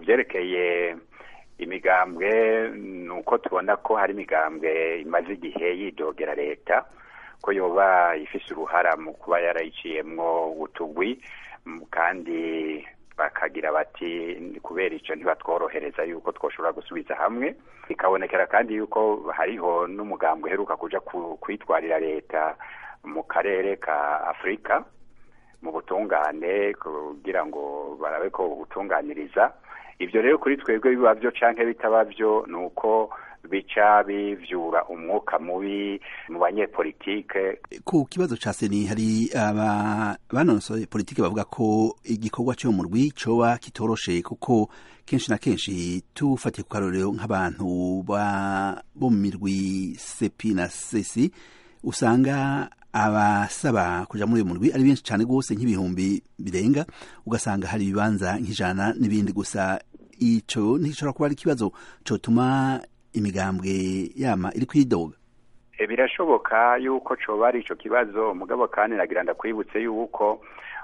vyerekeye imigambwe ni uko tubona ko hari imigambwe imaze igihe yidogera leta ko yoba ifise uruhara mu kuba yarayiciyemwo utugwi kandi bakagira bati kubera ico ntibatworohereza yuko twoshobora gusubiza hamwe bikabonekera kandi yuko hariho n'umugambwe uheruka kuja kwitwarira leta mu karere ka afurika mu butungane kugira ngo barabe ko butunganiriza ivyo rero kuri twebwe biba vyo canke bitaba vyo ni uko bica bivyura umwuka mubi mu banyepolitike ku kibazo ca seni hari aba banonosoye politike bavuga ko igikorwa cyo mu rwi coba kitoroshe kuko kenshi na kenshi tufatiye ku karorero nk'abantu bo mu mirwi sepi na sesi usanga abasaba kuja muri uyu murwi ari benshi cane rwose nk'ibihumbi birenga ugasanga hari ibibanza nk'ijana n'ibindi gusa ico ntigishobora kuba ari ikibazo cotuma imigambwe yama iri kwidoga e, birashoboka yuko coba ari ico kibazo mugabo kandi nagira ndakwibutse yuko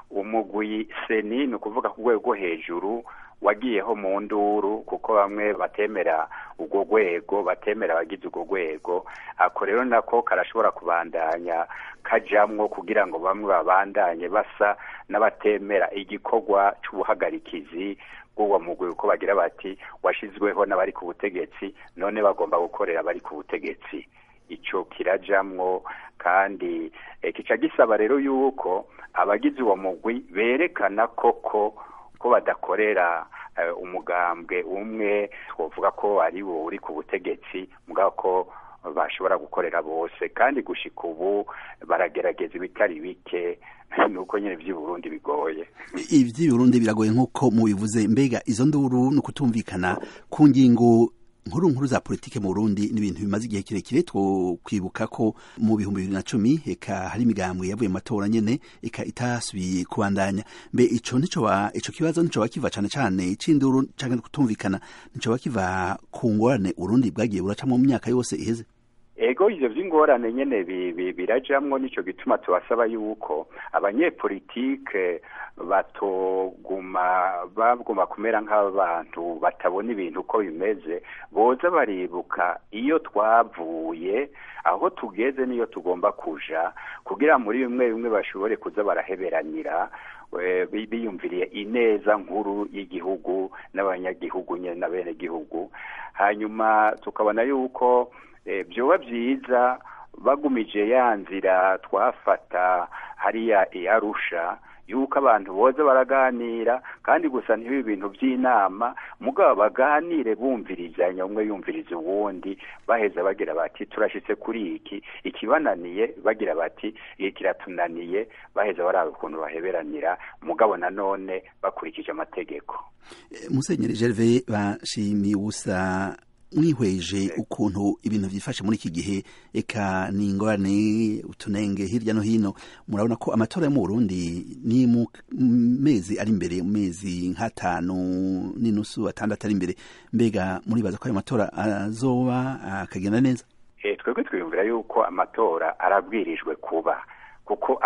umugwi seni ni ukuvuga ku rwego rwo hejuru wagiyeho mu nduru kuko bamwe batemera urwo rwego batemera abagize urwo rwego ako rero nako karashobora kubandanya kajamwo kugira ngo bamwe babandanye basa n'abatemera igikorwa c'ubuhagarikizi bw'uwo mugwi uko bagira bati washizweho n'abari ku butegetsi none bagomba gukorera abari ku butegetsi ico kirajamwo kandi e, kica gisaba rero yuko abagize uwo mugwi berekana koko ko badakorera uh, umugambwe umwe twovuga ko ari wo uri ku butegetsi mugabo ko bashobora gukorera bose kandi gushika ubu baragerageza ibitari bike nuko nyene vy'i Burundi bigoye ivy'i Burundi biragoye nk'uko mubivuze mbega izo nduru ni ukutumvikana ku ngingo nkuru nkuru za politike mu Burundi ni ibintu bimaze igihe kirekire two kwibuka ko mu bihumbi bibiri na cumi eka hari imigambwe yavuye mu matora nyene eka itasubiye kubandanya mbe ico nico ico kibazo nico bakiva cane cane c'induru canke kutumvikana nico bakiva ku ngorane Burundi bwagiye buracamwo mu myaka yose iheze ego ivyo vy'ingorane nyene birajamwo nico gituma tubasaba yuko abanyepolitike batoguma baguma kumera nk'abantu batabona ibintu uko bimeze boza baribuka iyo twavuye aho tugeze niyo tugomba kuja kugira muri bimwe bimwe bashobore kuza baraheberanira biyumviriye ineza nkuru y'igihugu n'abanyagihugu nyene na bene gihugu hanyuma tukabona yuko byoba byiza bagumije ya nzira twafata hariya iyarusha yuko abantu boza baraganira kandi gusa ntibibe ibintu by'inama mugabo baganire bumvirizanya umwe yumviriza uwundi baheza bagira bati turashitse kuri iki ikibananiye bagira bati iki kiratunaniye baheza baraba ukuntu baheberanira mugabo nanone bakurikije amategeko musenyeri gerve bashimiye ubusa mwihweje ukuntu ibintu byifashe muri iki gihe eka ni ingorane utunenge hirya no hino murabona ko amatora yo mu Burundi ni mu mezi ari imbere mu mezi nk'atanu n'inusu atandatu ari imbere mbega muribaza ko ayo matora azoba akagenda neza twebwe twiyumvira yuko amatora arabwirijwe kuba kuko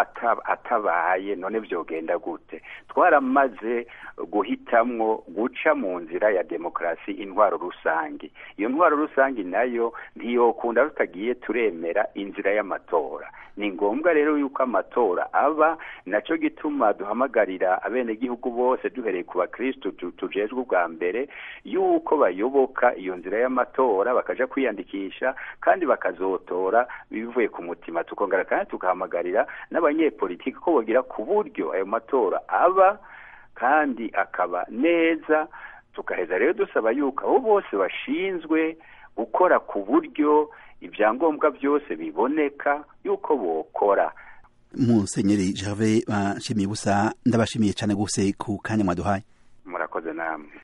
atabaye none vyogenda gute twaramaze guhitamwo guca mu nzira ya demokarasi intwaro rusangi iyo ntwaro rusangi nayo ntiyokunda tutagiye turemera inzira y'amatora ni ngombwa rero yuko amatora aba naco gituma duhamagarira abenegihugu bose duhereye ku bakristu tujejwe ubwa mbere yuko bayoboka iyo nzira y'amatora bakaja kwiyandikisha kandi bakazotora bivuye ku mutima tukongera kandi tukahamagarira n'abanyepolitiki ko bogira ku buryo ayo matora aba kandi akaba neza tukaheza rero dusaba yuko abo bose bashinzwe gukora ku buryo ibyangombwa byose biboneka yuko bokora musenyeri Gervais bashimiye ubusa ndabashimiye cyane gose ku kanya mwaduhaye murakoze namwe